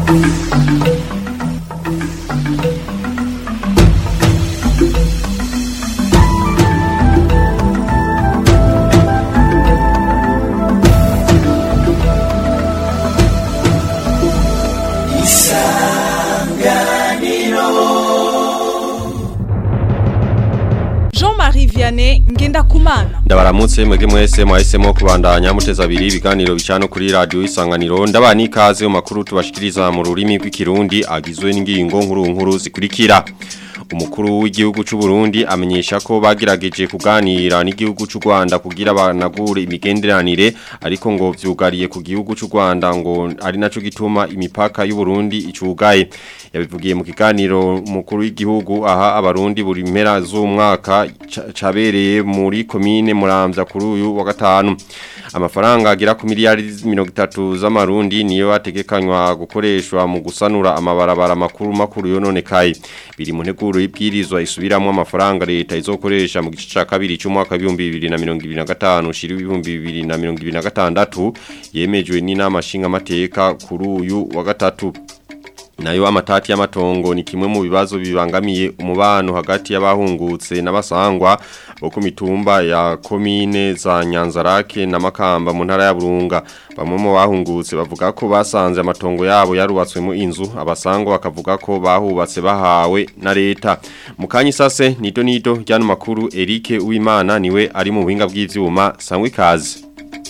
Jean-Marie Vianney Ngendakumana Ndabaramutse mwege mwese mwahisemo kubandanya muteza abiri ibiganiro bicano kuri radio isanganiro ndabani ikaze mu makuru tubashikiriza mu rurimi rw'ikirundi agizwe n'ingingo nkuru nkuru zikurikira umukuru w'igihugu cy'u Burundi amenyesha ko bagerageje kuganira n'igihugu cy'u Rwanda kugira banagure imigenderanire ariko ngo vyugariye ku gihugu cy'u Rwanda ngo ari naco gituma imipaka y'u Burundi icugaye yabivugiye mu kiganiro umukuru w'igihugu aha abarundi buri mpera z'umwaka ca- cabereye muri komine Muramvya kuri uyu wa gatanu amafaranga agera ku miliyari 30 z'amarundi niyo ategekanywa gukoreshwa mu gusanura amabarabara makuru makuru yononekaye biri mu nteguro y'ibwirizwa isubiramwo amafaranga leta izokoresha mu gice ca kabiri cy'umwaka wa 2025 shiri 2026 yemejwe n'inama nshinga mateka kuri uyu wa gatatu Nayo amatati y'amatongo ni kimwe mu bibazo bibangamiye umubano hagati y'abahungutse n'abasangwa bo ku mitumba ya komine za Nyanzarake na Makamba mu ntara ya Burunga bamwe mu bahungutse bavuga ko basanze amatongo yabo yarubatswemo inzu abasangwa bakavuga ko bahubatse bahawe na leta mu kanyi sase nido nido ryano makuru Eric Uwimana niwe ari mu buhinga bw'ivyuma sangwe ikaze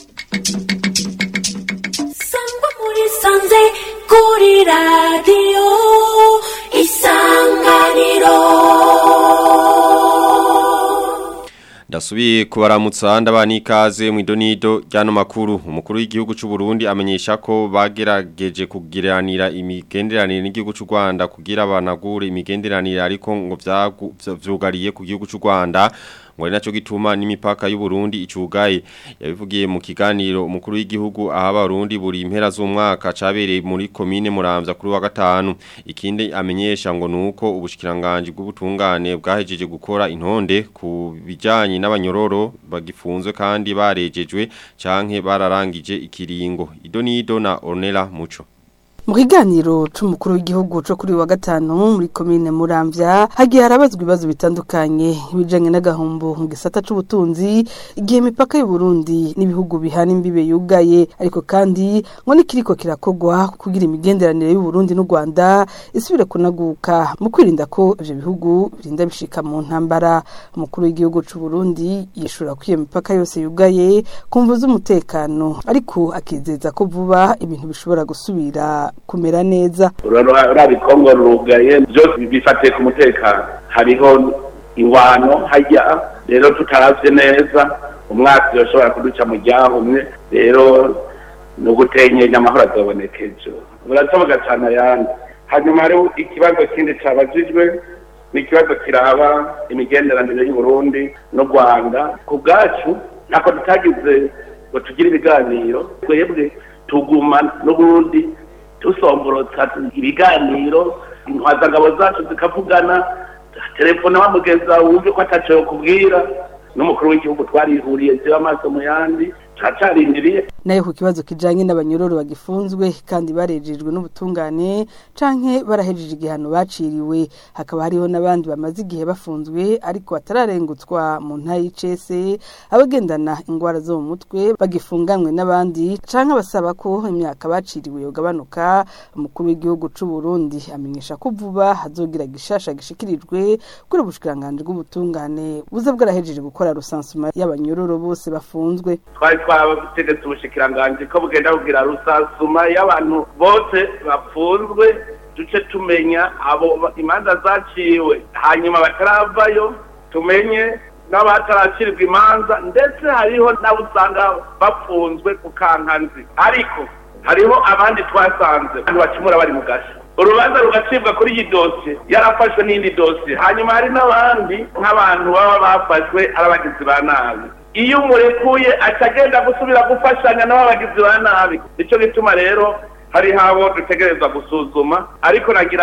sangwa muri sanze kuri radiyo isanganiro Ndasubiye kubaramutsa ndabani ikaze mu idonido ryano makuru umukuru w'igihugu cy'u Burundi amenyesha ko bagerageje kugiranira imigenderanire n'igihugu cy'u Rwanda kugira banagure imigenderanire ariko ngo vyagu- vya- vyugariye ku gihugu cy'u Rwanda ngo ari naco gituma n'imipaka y'u Burundi icugaye yabivugiye mu kiganiro umukuru w'igihugu aha abarundi buri impera z'umwaka cabereye muri komine Muramvya kuri wa gatanu ikindi amenyesha ngo nuko ubushikiranganje bw'ubutungane bwahejeje gukora intonde ku bijanye n'abanyororo bagifunzwe kandi barejejwe canke bararangije ikiringo idonido na Ornella Muco Mu kiganiro c'umukuru w'igihugu co kuri uyu wa gatanu muri komine Muramvya hagiye harabazwa ibibazo bitandukanye ibijanye n'agahombo mu gisata c'ubutunzi igihe imipaka y'u Burundi n'ibihugu bihana imbibe yugaye ariko kandi ngo nikiriko kirakogwa kugira imigenderanire y'u Burundi n'u Rwanda isubire kunaguka mu kwirinda ko ivyo bihugu birinda bishika mu ntambara umukuru w'igihugu c'u Burundi yishura ko iyo mipaka yose yugaye kumva z'umutekano ariko akizeza ko vuba ibintu bishobora gusubira kumera neza urari kongo rugaye byose bifatiye ku mutekano hariho ingwano hajya rero tutaravye neza umwaka yoshobora kuduca mu ryahumwe rero ni ugutenyenya amahoro azoboneka ejo urasoboga cyane ayandi hanyuma hariho ikibazo kindi cabajijwe ni ikibazo kiraba imigenderanire y'uburundi n'u rwanda ku bwacu ntako tutagize ngo tugire ibiganiro twebwe tuguma n'uburundi dusomborotsa ibiganiro intwazangabo zacu zikavugana telefone wamugeza wumve ko ataco yokubwira n'umukuru w'igihugu twarihuriye ziba amaso mu yandi turacarindiriye nayo ku kibazo kijanye n'abanyororo bagifunzwe kandi barejejwe n'ubutungane canke barahejeje igihano baciriwe hakaba hariho n'abandi bamaze igihe bafunzwe ariko batararengutswa mu ntara y'icese abagendana ingwara zo mu mutwe bagifunganwe n'abandi canke basaba ko imyaka baciriwe yogabanuka umukuru w'igihugu c'u Burundi amenyesha ko vuba hazogira gishasha gishikirijwe kuri ubushikiranganje bw'ubutungane buza bwarahejeje gukora rusansuma y'abanyororo bose bafunzwe twari twategetse ubushikiranganje ko bugenda kugira rusasuma y'abantu bose bafunzwe duce tumenya abo ba- imanza zaciwe hanyuma bataravayo tumenye n'abataracirwa imanza ndetse hariho n'abo usanga bafunzwe ku kankanzi ariko hariho abandi twasanze abantu bacumura bari mu gasho urubanza rugacibwa kuri iyi dosiye yarafashwe n'indi dosiye hanyuma hari n'abandi nk'abantu baba bafashwe ari abagizi ba nabi iyo umurekuye atagenda gusubira gufashanya n'abagizi ba nabi nicyo gituma rero hari habo dutegerezwa gusuzuma ariko nagira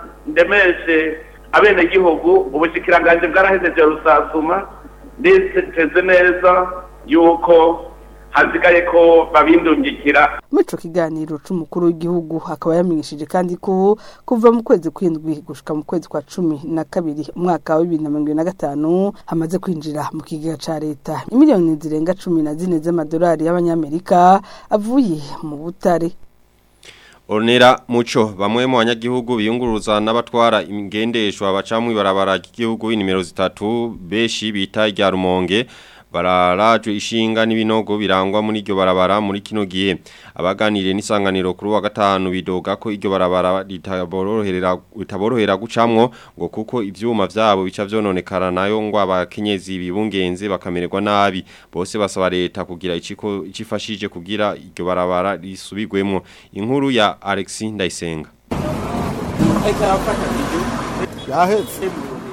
ndemeshe abenegihugu ubushikiranganje bwarahejeje rusasuma nditeze neza yuko hasigaye ko babindungikira muri ico kiganiro c'umukuru w'igihugu akaba yamenyesheje kandi ko kuva mu kwezi kw'indwi gushika mu kwezi kwa cumi na kabiri umwaka wa bibiri na mirongo ibiri na gatanu hamaze kwinjira mu kigega ca leta imiliyoni zirenga cumi na zine z'amadolari y'abanyamerika avuye mu butare Ornera muco bamwe mu banyagihugu biyunguruza n'abatwara ingendeshwa baca mu ibarabara ry'igihugu inimero zitatu beshi bita rya Rumonge bararajwe ishinga n'ibinogo birangwa muri iryo barabara muri kino gihe abaganiriye n'isanganiro kuri wa gatanu bidoga ko iryo barabara ritaborohera ritaborohera gucamwo ngo kuko ivyuma vyabo bica vyononekara nayo ngo abakenyezi bibungenze bakamererwa nabi bose basaba leta kugira iciko icifashije kugira iryo barabara risubirwemo inkuru ya Alexis Ndayisenga yahetse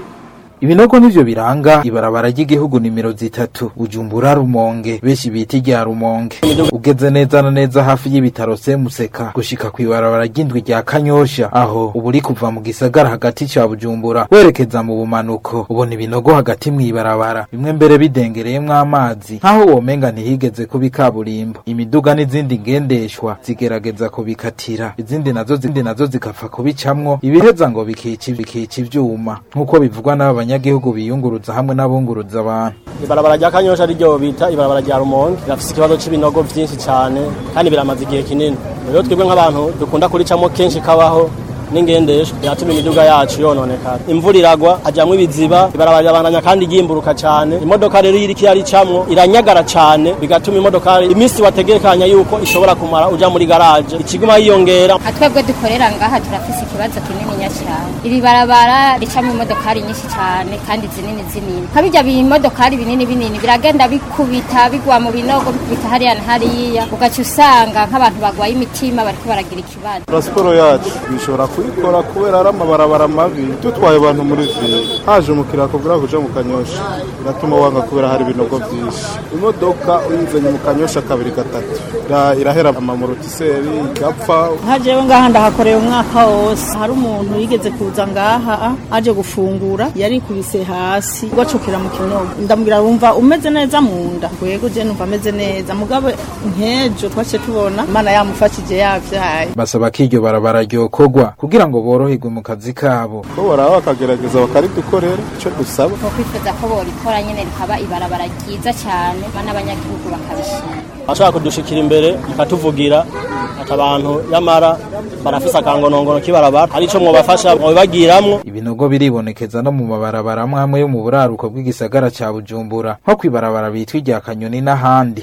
Ibinogo nivyo biranga ibarabara ry'igihugu nimero zitatu Bujumbura Rumonge beshi bita rya Rumonge ugeze neza na neza hafi y'ibitaro Semuseka gushika ku ibarabara ry'indwi rya Kanyosha aho uburi kuva mu gisagara hagati ca Bujumbura werekeza mu bumanuko ubona ibinogo hagati mu ibarabara bimwe mbere bidengereyemwo amazi nkaho womenga ntihigeze kuba kaburimbo imiduga n'izindi ngendeshwa zigerageza kubikatira izindi nazo zindi nazo zikapfa kubicamwo ibiheza ngo bikica bikica ivyuma nkuko bivugwa n'aba abanyagihugu biyunguruza hamwe n'abunguruza abantu ibarabara rya kanyosha ryo bita ibarabara rya rumonge rirafise ikibazo c'ibinogo vyinshi cane kandi biramaze igihe kinini rero twebwe nk'abantu dukunda kuricamo kenshi kabaho n'ingendeshwa yatuma imiduga yacu yononekara imvura iragwa hajamwo ibiziba ibarabara rirabandanya kandi ryimburuka cane imodoka rero iyo iriko iraricamwo iranyagara cane bigatuma imodoka iminsi wategekanya yuko ishobora kumara uja muri garaje ikiguma yiyongera twebwe dukorera ngaha turafise ikibazo kinininya cyane iri barabara ricamo imodokari nyinshi cyane kandi zinini zinini nka bijya bimodokari binini binini biragenda bikubita bigwa mu binogo bikubita hariya na hariya ugaca usanga nk'abantu bagwaye imitima bariko baragira ikibazo transport yacu bishobora kuyikora kubera ari amabarabara mabi dutwaye abantu muri ville haje umukiriya akubwira kuja mu kanyosha biratuma wanga kubera hari ibinogo vyinshi imodoka uyizanye mu kanyosha kabiri gatatu Ira- irahera amamorotiseri igapfa nka jewe ngaha ndahakoreye umwaka wose hari umuntu yigeze kuza ngaha aje gufungura yarikubise hasi gwacukira mu kinogo ndamubwira wumva umeze neza mu nda gwego je numva ameze neza mugabo nkejo twace tubona imana yamufashije yavyaye basaba ko iryo barabara ryokogwa kugira ngo boroherwe mu kazi kabo ko baraba bakagerageza bakaridukorera ico dusaba ni ukwifuza ko borikora nyene rikaba ibarabara ryiza cyane n'abanyagihugu bakabishima ashaka kudushikira imbere mukatuvugira ati abantu yamara barafise akangonongono k'ibarabara hari ico mwobafasha mwobibagiramwo ibinogo biribonekeza no mu mabarabara amwe amwe yo mu buraruko bw'igisagara ca Bujumbura nko kwibarabara bitwa irya Kanyoni n'ahandi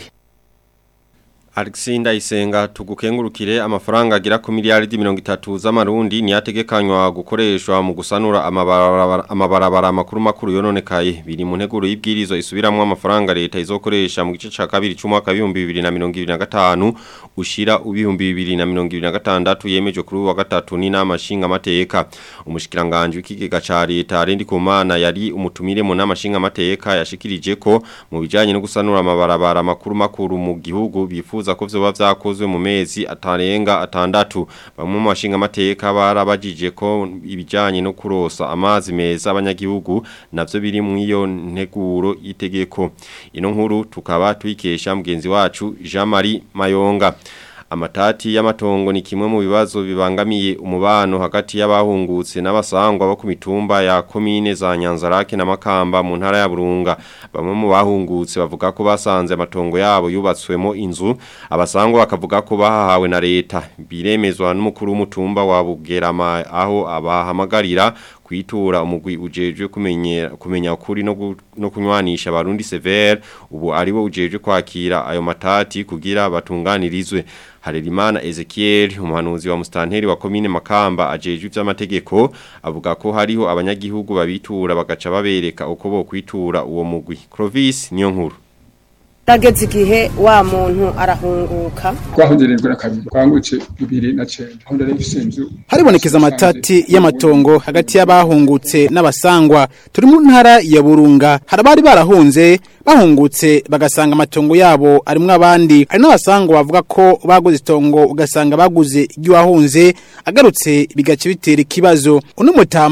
Alexis Ndayisenga tugukengurukire amafaranga agira ku miliyaridi mirongo itatu z'amarundi niyategekanywa gukoreshwa mu gusanura amabarabara amabarabara makuru makuru yononekaye biri mu nteguro y'ibwirizo isubiramwo amafaranga leta izokoresha mu gice ca kabiri c'umwaka w'ibihumbi bibiri na mirongo ibiri na gatanu ushira ubihumbi bibiri na mirongo ibiri na gatandatu yemeje kuri uyu wa gatatu n'inama nshingamateka umushikiranganje w'ikigega ca leta Rendi Kumana yari umutumire mu nama nshingamateka yashikirije ko mu bijanye no gusanura amabarabara makuru makuru mu gihugu bifuza ko vyoba vyakozwe mu mezi atarenga atandatu bamwe mu bashinga amateka barabajije ko ibijanye no kurosa amazi meza abanyagihugu navyo biri mu iyo nteguro y'itegeko ino nkuru tukaba tuyikesha mugenzi wacu Jean Marie Mayonga Amatati y'amatongo ni kimwe mu bibazo bibangamiye umubano hagati y'abahungutse n'abasangwa bo ku mitumba ya komine za Nyanzarake na Makamba mu ntara ya Burunga bamwe mu bahungutse bavuga ko basanze amatongo yabo yubatswemo inzu abasangwa bakavuga ko bahahawe na leta biremezwa n'umukuru w'umutumba wa Bugerama aho abahamagarira kwitura umugwi ujejwe kumenya kumenya ukuri no gu- no kunywanisha abarundi severe ubu aribo ujejwe kwakira ayo matati kugira batunganirizwe Harerimana Ezekiel umuhanuzi wa mustanteri wa komine Makamba ajejwe ivy'amategeko avuga ko hariho abanyagihugu babitura bagaca babereka uko bo kwitura uwo mugwi Clovis niyo nkuru Rageze igihe wa muntu arahunguka twahongerejwe na kabiri twangutse bibiri na cenda aho ndari mfise inzu haribonekeza amatati y'amatongo hagati y'abahungutse n'abasangwa turi mu ntara ya burunga hari abari barahunze bahungutse bagasanga amatongo yabo arimwo abandi hari n'abasangwa bavuga ko baguze itongo ugasanga baguze iry'uwahunze agarutse bigaca bitera ikibazo uno mutama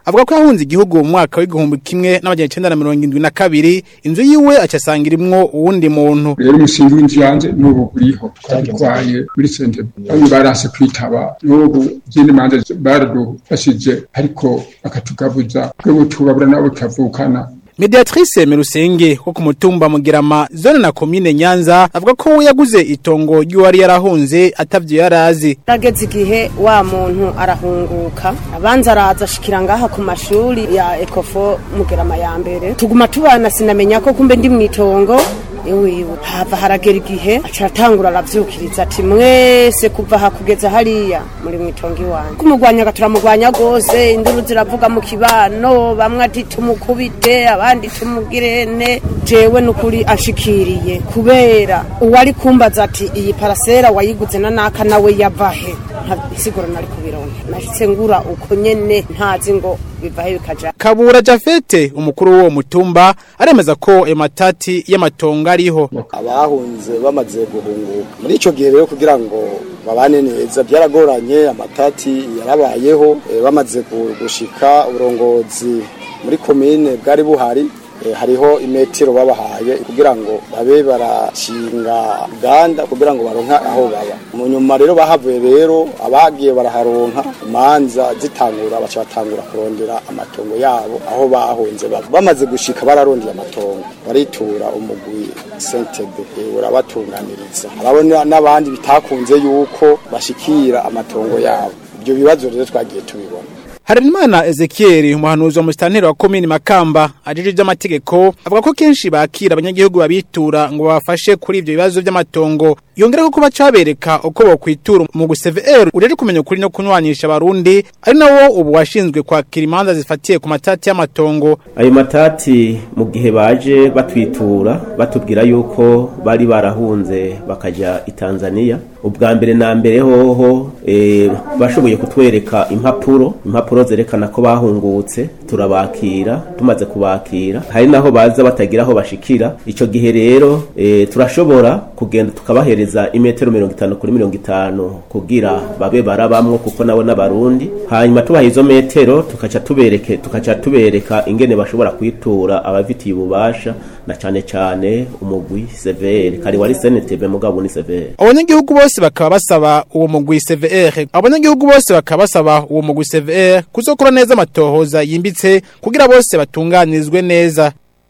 avuga ko yahunze igihugu mu mwaka w'igihumbi kimwe n'amajana icenda na mirongo indwi na kabiri inzu yiwe acasanga irimwo uwundi muntu rero umushinga w'inzu yanjye n'ubu uriho twarwaye muri sente bamwe barase kwitaba n'ubu izindi manza baradufashije ariko bakatugabuza twebwe tubabura nabo tutavukana Mediatrice Merusenge ko ku mutumba Mugirama zone na commune Nyanza avuga ko we yaguze itongo ry'uwari yarahunze atavyo yarazi Rageze igihe wa muntu arahunguka abanza araza ashikira ngaha ku mashuri ya Ecofo Mugirama ya mbere tuguma tubana sinamenya ko kumbe ndi mwitongo ewiwe hava haragera igihe acaratangura aravyukiriza ati mwese kuva aha kugeza hariya muri mwitongo iwanyu kumugwanya turamugwanya gose induru ziravuga mu kibano bamwe ati tumukubite abandi tumugirene jewe nukuri ashikiriye kubera uwari kumbaza ati iyi parasera wayiguze na naka nawe yavahe isiguro nari kubironka nashitse ngura uko nyene ntazi ngo bivahe bikaja Kabura Jafete umukuru w'uwo mutumba aremeza ko ayo matati y'amatongo ariho abahunze bamaze guhunguka muri ico gihe rero kugira ngo babane neza byaragoranye amatati yarabayeho eh, bamaze gushika uburongozi muri komine bwari buhari hariho imetero babahaye kugira ngo babe barashinga uganda kugira ngo baronka aho baba mu nyuma rero bahavuye rero abagiye baraharonka imanza zitangura baca batangura kurondera amatongo yabo aho bahunze baba bamaze gushika bararondeye amatongo baritura umugwi sentebe urabatunganiriza harabona n'abandi bitakunze yuko bashikira amatongo yabo ibyo bibazo rero twagiye tubibona Harenimana Ezekiel umuhanuzi wa mustanteri wa komini Makamba ajije by'amategeko avuga ko kenshi bakira abanyagihugu babitura ngo babafashe kuri ivyo bibazo by'amatongo yongera ko kuba cabereka uko bokwitura mu gusevr ureje kumenya ukuri no kunywanisha abarundi ari nawo ubu washinzwe kwakira imanza zifatiye ku matati y'amatongo ayo matati mu gihe baje batwitura batubwira yuko bari barahunze bakaja i Tanzania ubwa mbere na mbere hoho e, bashoboye kutwereka impapuro impapuro zerekana ko bahungutse turabakira tumaze kubakira hari naho baza batagira aho bashikira ico gihe rero e, turashobora kugenda tukabahereza imetero mirongo itanu kuri mirongo itanu kugira babe barabamwo kuko nabo n'abarundi hanyuma tubaha izo metero tukaca tubereke tukaca tubereka ingene bashobora kwitura abafitiye ububasha na cane cane umugwi severe kari wari senetebe mugabo ni severe abanyagihugu bose bakaba basaba uwo mugwi CVR abanyagihugu bose bakaba basaba uwo mugwi CVR kuzokora neza amatohoza yimbitse kugira bose batunganirizwe neza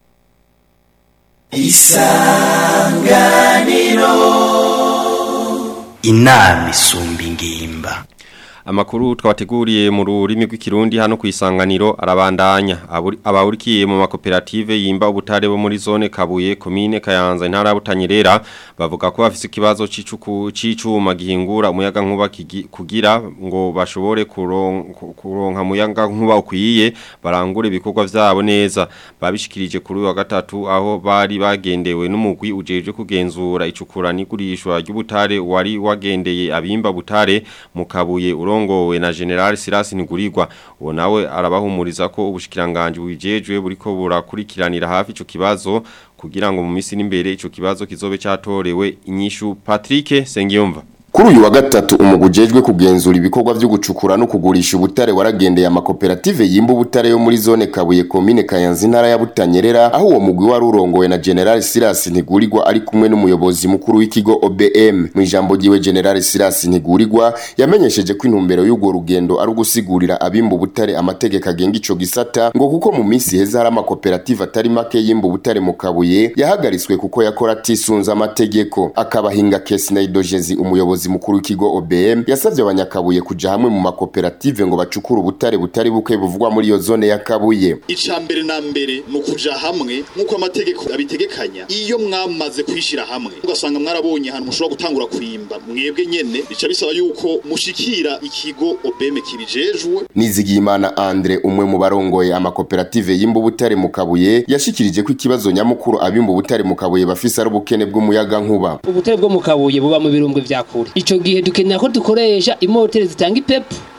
isanganiro inama isumba ingimba Amakuru twabateguriye mu rurimi rw'ikirundi hano ku isanganiro arabandanya abawurikiye mu makoperative yimba ubutare bo muri zone Kabuye komine Kayanza intara ya Butanyerera bavuga ko bafise ikibazo c'icuku c'icuma gihingura umuyaga nkuba kugira ngo bashobore kuronka umuyaga nkuba ukwiye barangure ibikorwa vyabo neza babishikirije kuri wa gatatu aho bari bagendewe n'umugwi ujeje kugenzura icukura n'igurishwa ry'ubutare wari wagendeye abimba butare mu Kabuye urongowe na General Silas Nigurirwa uwo nawe arabahumuriza ko ubushikiranganje bujejwe buriko burakurikiranira hafi ico kibazo kugira ngo mu misi n'imbere ico kibazo kizobe catorewe inyishu Patrick Sengiyumva Kuri uyu wa gatatu umugujejwe kugenzura ibikorwa byo gucukura no kugurisha ubutare waragendeye amakoperative yimba ubutare yo muri zone Kabuye komine Kayanza intara ya Butanyerera aho uwo mugwi wari urongowe na General Silas Ntigurirwa ari kumwe n'umuyobozi mukuru w'ikigo OBM mu ijambo giwe General Silas Ntigurirwa yamenyesheje ko intumbero y'ugo rugendo ari ugusigurira abimba ubutare amategeko agenga ico gisata ngo kuko mu minsi heza hari amakoperative atari make yimba ubutare mu Kabuye yahagaritswe kuko yakora atisunza amategeko akabahinga Kesi Naidogezi umuyobozi umuyobozi mukuru w'ikigo OBM yasavye abanyakabuye kuja hamwe mu makoperative ngo bacukure ubutare butari buke buvugwa muri iyo zone ya Kabuye ica mbere na mbere no kuja hamwe nkuko amategeko abitegekanya iyo mwamaze kwishira hamwe ugasanga mwarabonye ahantu mushobora gutangura kwimba mwebwe nyene bica bisaba yuko mushikira ikigo OBM kibijejwe Nizigiyimana Andre umwe mu barongoye amakoperative yimba ubutare mu Kabuye yashikirije ko ikibazo nyamukuru abimba ubutare mu Kabuye bafise ari ubukene bw'umuyaga nkuba ubutare bwo mu Kabuye buba mu birumbwe vya kure ico gihe dukenera ko dukoresha imoteri zitanga ipepu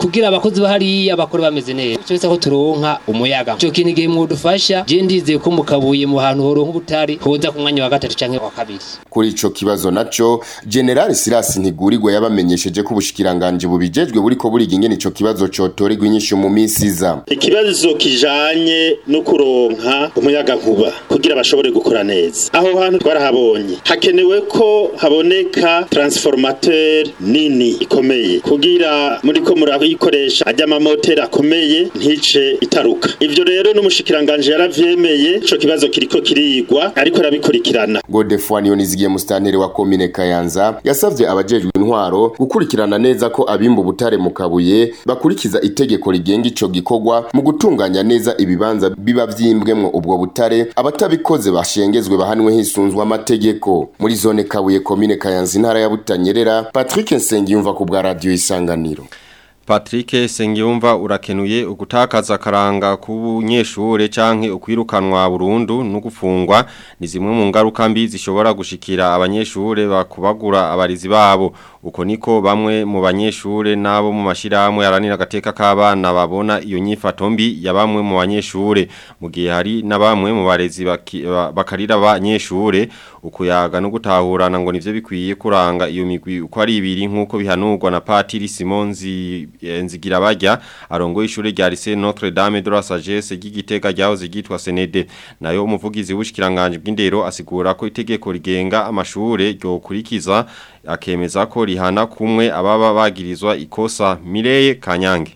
kugira abakozi bahariya bakore bameze neza cyo bisa ko turonka umuyaga cyo kintu igihe mwudufasha je ndizeye ko mukabuye mu hantu horonka ubutari hoza ku mwanya wa gatatu canke wa kabiri kuri ico kibazo naco General Silas Ntigurirwa yabamenyesheje ko ubushikiranganje bubijejwe buriko buriga ingene ico kibazo cotorerwa inyishu mu minsi iza ikibazo kijanye no kuronka umuyaga nkuba kugira bashobore gukora neza aho hantu twarahabonye hakenewe ko haboneka transformateur nini ikomeye kugira muri ko murayikoresha ajya amamoteri akomeye ntice itaruka ivyo rero n'umushikiranganje yaravyemeye ico kibazo kiriko kirigwa ariko arabikurikirana Godefroid Niyonizigiye mustantere wa komine Kayanza yasavye abajejwe intwaro gukurikirana neza ko abimba ubutare mu kabuye bakurikiza itegeko rigenga ico gikorwa mu gutunganya neza ibibanza biba vyimbwemwo ubwo butare abatabikoze bashengezwe bahanwe hisunzwe amategeko muri zone kabuye komine Kayanza intara ya Butanyerera Patrick Nsengiyumva ku bwa radio isanganiro Patrick Sengiyumva urakenuye ugutakaza karanga ku nyeshure canke ukwirukanwa burundu no gufungwa ni zimwe mu ngaruka mbi zishobora gushikira abanyeshure bakubagura abarizi babo uko niko bamwe mu banyeshure nabo mu mashiramwe yaranira gateka k'abana babona iyo nyifato mbi ya bamwe mu banyeshure mu gihe hari na bamwe mu barezi bakarira abanyeshure ukuyaga no gutahurana ngo nivyo bikwiye kuranga iyo migwi uko ari ibiri nkuko bihanurwa na Patiri Simonzi nzigira bajya arongo ishure rya Lycée Notre Dame de la Sagesse ry'igitega ryaho zigitwa Senede nayo umuvugizi w'ushikiranganje bw'indero asigura ko itegeko rigenga amashure ryo kurikiza akemeza ko rihana kumwe ababa bagirizwa ikosa Mireye Kanyange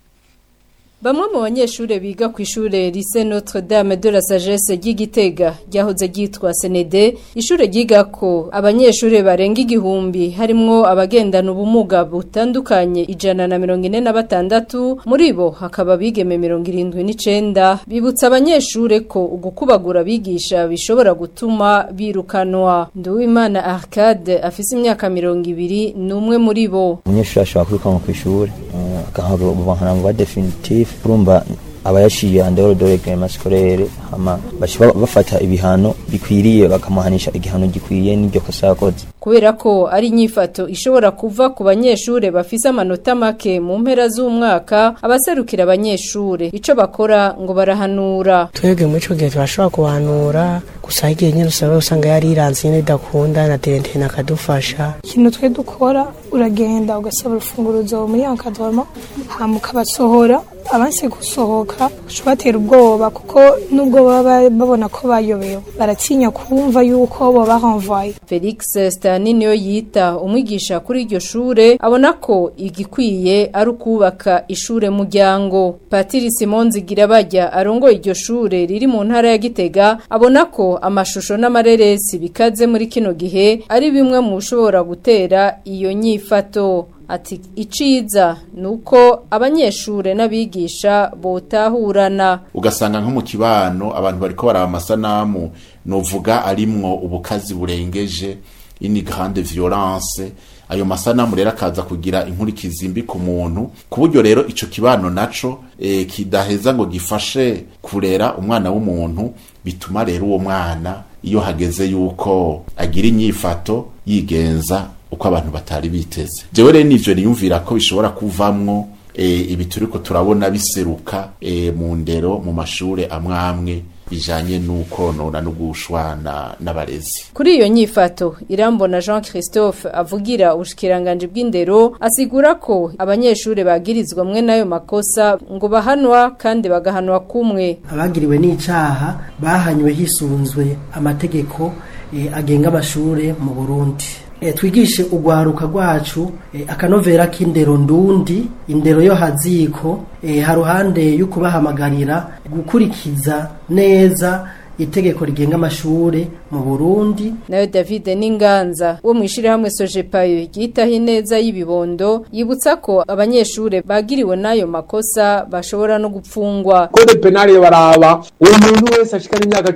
Bamwe mu banyeshure biga ku ishure Lycée Notre Dame de la Sagesse ry'Igitega ryahoze ryitwa Senede ishure ryigako abanyeshure barenga igihumbi harimwo abagendana ubumuga butandukanye ijana na mirongo ine na batandatu muri bo hakaba bigeme mirongo irindwi n'icenda bibutsa abanyeshure ko ugukubagura bigisha bishobora gutuma birukanwa Nduwimana Arcade afise imyaka mirongo ibiri n'umwe muri bo umunyeshure ashobora kwirukanwa kw'ishure agahabwa ubuvankanamva definitif urumva abayashiye andero dore gema scolaire hama bashiba bafata ibihano bikwiriye bakamuhanisha igihano gikwiye n'iryo kosa yakoze kubera ko ari inyifato ishobora kuva ku banyeshure bafise amanota make mu mpera z'umwaka abaserukira abanyeshure ico bakora ngo barahanura twebwe muri ico gihe turashobora kuhanura gusa igihe nyine usanga usanga yariranze nyine bidakunda na terentene akadufasha ikintu twe dukora uragenda ugasaba urufunguruzo muri ankadoma hama ukabasohora abansi gusohoka batera ubwoba kuko nubwo baba babona ko bayobewe baratinya kumva yuko bo bahamvaye Felix Stani niyo yita umwigisha kuri iryo shure abona ko igikwiye ari ukubaka ishure muryango Patiri Simon Zigirabajya arongoye iryo shure riri mu ntara ya Gitega abona ko amashusho n'amareresi bikaze muri kino gihe ari bimwe mu bishobora gutera iyo nyifato ati iciza nuko abanyeshure n'abigisha botahurana ugasanga nko mu kibano abantu bariko baraba amasanamu novuga arimwo ubukazi burengeje ini grande violence ayo masanamu rero akaza kugira inkurikizi mbi ku muntu ku buryo rero ico kibano naco e, kidaheza ngo gifashe kurera umwana w'umuntu bituma rero uwo mwana iyo hageze yuko agira inyifato yigenza uko abantu batari biteze jewe rero nivyo niyumvira ko bishobora kuvamwo e, ibi turiko turabona biseruka e, mu ndero mu mashure amwamwe bijanye nuko nona no gushwana n'abarezi kuri iyo nyifato irambona Jean Christophe avugira ubushikiranganje bw'indero asigura ko abanyeshure bagirizwa mwe nayo makosa ngo bahanwa kandi bagahanwa kumwe abagiriwe n'icaha bahanywe hisunzwe amategeko e, agenga amashure mu Burundi e, twigishe ugwaruka rwacu e, akanovera k'indero ndundi indero yo haziko e, haruhande y'ukubahamagarira gukurikiza neza itegeko rigenga amashure mu Burundi nayo David Ninganza wo mwishire hamwe Sojepayo yitaho ineza y'ibibondo yibutsa ko abanyeshure bagiriwe nayo makosa bashobora no gupfungwa Code penal baraba umuntu wese ashikana imyaka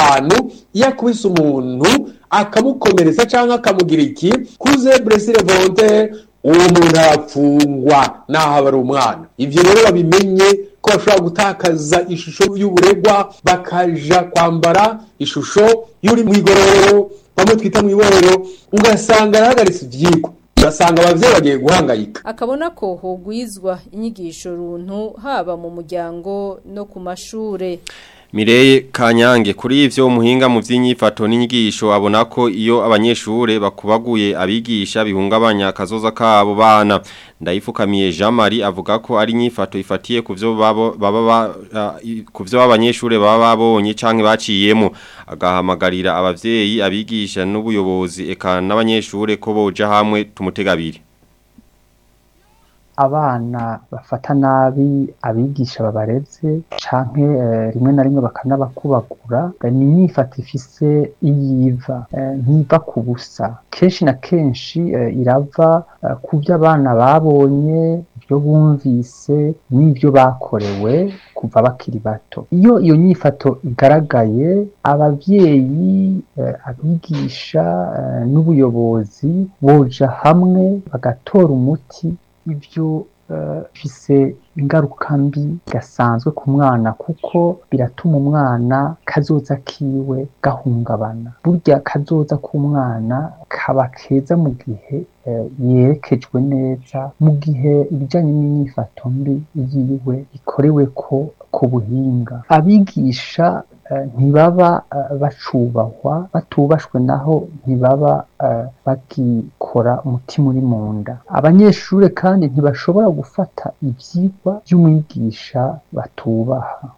15 iyo akubise umuntu akamukomeretsa canke akamugira iki kuze blessure volontaire uwo muntu arapfungwa naho aba ari umwana ivyo rero babimenye ko bashobora gutakaza ishusho y'uburegwa bakaja kwambara ishusho y'uri mu igororero bamwe twita mu iborero ugasanga arahagaritse ivyigwa ugasanga abavyeyi bagiye guhangayika akabona ko hogwizwa inyigisho runtu haba mu muryango no ku mashure Mireye Kanyange kuri ivyo umuhinga mu vy'inyifato n'inyigisho abona ko iyo abanyeshure bakubaguye abigisha bihungabanya kazoza kabo bana ndayifukamiye Jean Marie avuga ko ari inyifato ifatiye kuvyo babo baba kuvyo abanyeshure baba babonye canke baciyemo agahamagarira abavyeyi abigisha n'ubuyobozi eka n'abanyeshure ko boja hamwe tumutegabiri abana bafata nabi abigisha babareze canke eh, rimwe na rimwe bakanabakubagura ni imyifato ifise iyiva eh, ntiva ku busa kenshi na kenshi eh, irava eh, ku byo abana babonye ibyo bumvise n'ibyo bakorewe kuva bakiri bato iyo iyo nyifato igaragaye abavyeyi eh, abigisha eh, n'ubuyobozi boja hamwe bagatora umuti ibyo bifise ingaruka mbi gasanzwe ku mwana kuko biratuma umwana kazoza kiwe gahungabana burya kazoza k'umwana kaba keza mu gihe yerekejwe neza mu gihe ibijyanye n'imyifato mbi yiwe ikorewe ko ku buhinga abigisha ntibaba bacubahwa batubashwe naho ntibaba bagikora umutima uri mu nda abanyeshuri kandi ntibashobora gufata ibyigwa by'umwigisha batubaha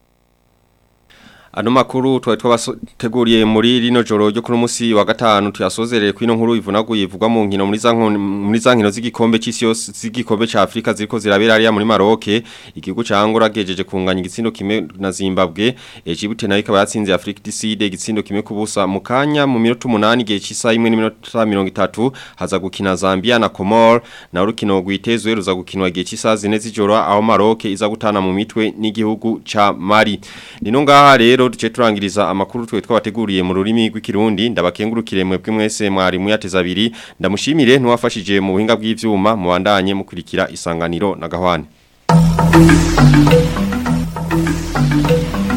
Ano makuru tuwa twabateguriye muri rino joro ryo kuno musi wa gatanu tuyasozerere kwino nkuru ivunaguye ivugwa mu nkino muri za muri za nkino z'igikombe cy'isi yose z'igikombe ca Afrika ziriko zirabera ari muri Maroc igihugu ca Angola gejeje kunganya igitsindo kimwe na Zimbabwe Egypte nayo ikaba yatsinze Afrique du Sud igitsindo kimwe kubusa mu kanya mu minota 8 gihe cy'isa imwe n'iminota 30 haza gukina Zambia na Comor na urukino rwitezwe ruza gukinwa gihe cy'isa zine z'ijoro aho Maroc iza gutana mu mitwe n'igihugu ca Mali nino ngaha rero duce turangiriza amakuru twe twabateguriye mu rurimi rw'ikirundi ndabakengurukire mwebwe mwese mwari muyateza abiri ndamushimire ntuwafashije mu buhinga bw'ivyuma mubandanye mukurikira isanganiro na gahwane